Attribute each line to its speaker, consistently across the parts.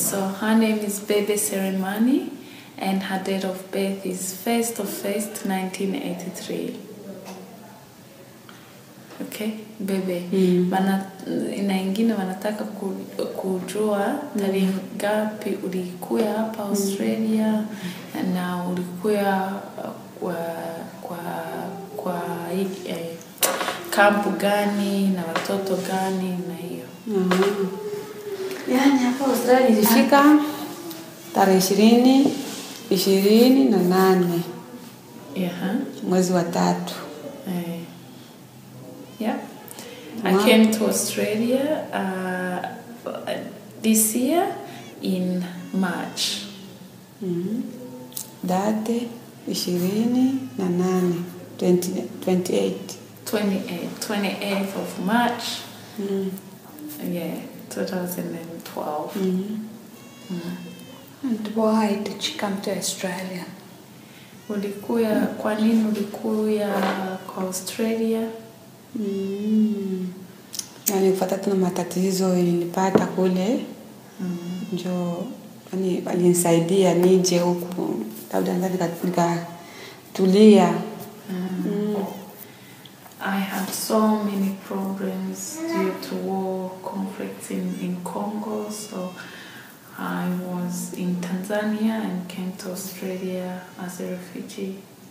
Speaker 1: So her name is Bebe Seremani and her date of birth is 1st of 1st 1983. Okay, Bebe.
Speaker 2: Mm.
Speaker 1: Bana, na ingine wanataka ku- kujua tarehe ngapi ulikuya hapa Australia na ulikuya uh, kwa kwa kwa hii, eh, kampu gani na watoto gani na hiyo.
Speaker 2: Mhm. Yaani hapa Australia nilifika tarehe ishirini ishirini na nane
Speaker 1: Yeah.
Speaker 2: mwezi wa tatu.
Speaker 1: Uh, yeah. I
Speaker 2: Wow.
Speaker 1: came to Australia uh, this year in March.
Speaker 2: Mhm. Date ishirini na nane 20 28.
Speaker 1: 28, 28th of March,
Speaker 2: Mm.
Speaker 1: yeah, 2012.
Speaker 2: Mhm.
Speaker 3: And why did she come to Australia?
Speaker 1: Ulikuya, kwa nini ulikuya kwa Australia?
Speaker 2: Mm. Yaani kufuata tuna matatizo nilipata kule
Speaker 1: Mm.
Speaker 2: njo yani walinisaidia nije huku labda nadhani nika- nikatulia mm.
Speaker 1: I had so many problems due to war conflicts in, in Congo, so I was in Tanzania and came to Australia as a refugee.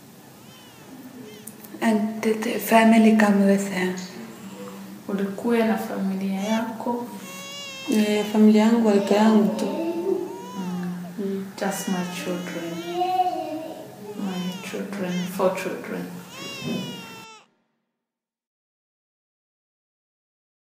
Speaker 3: And did the family come with her?
Speaker 1: Ulikuwa na familia yako?
Speaker 2: e, familia yangu walika yangu tu
Speaker 1: Mm.
Speaker 2: mm.
Speaker 1: Just my children. My children, four children.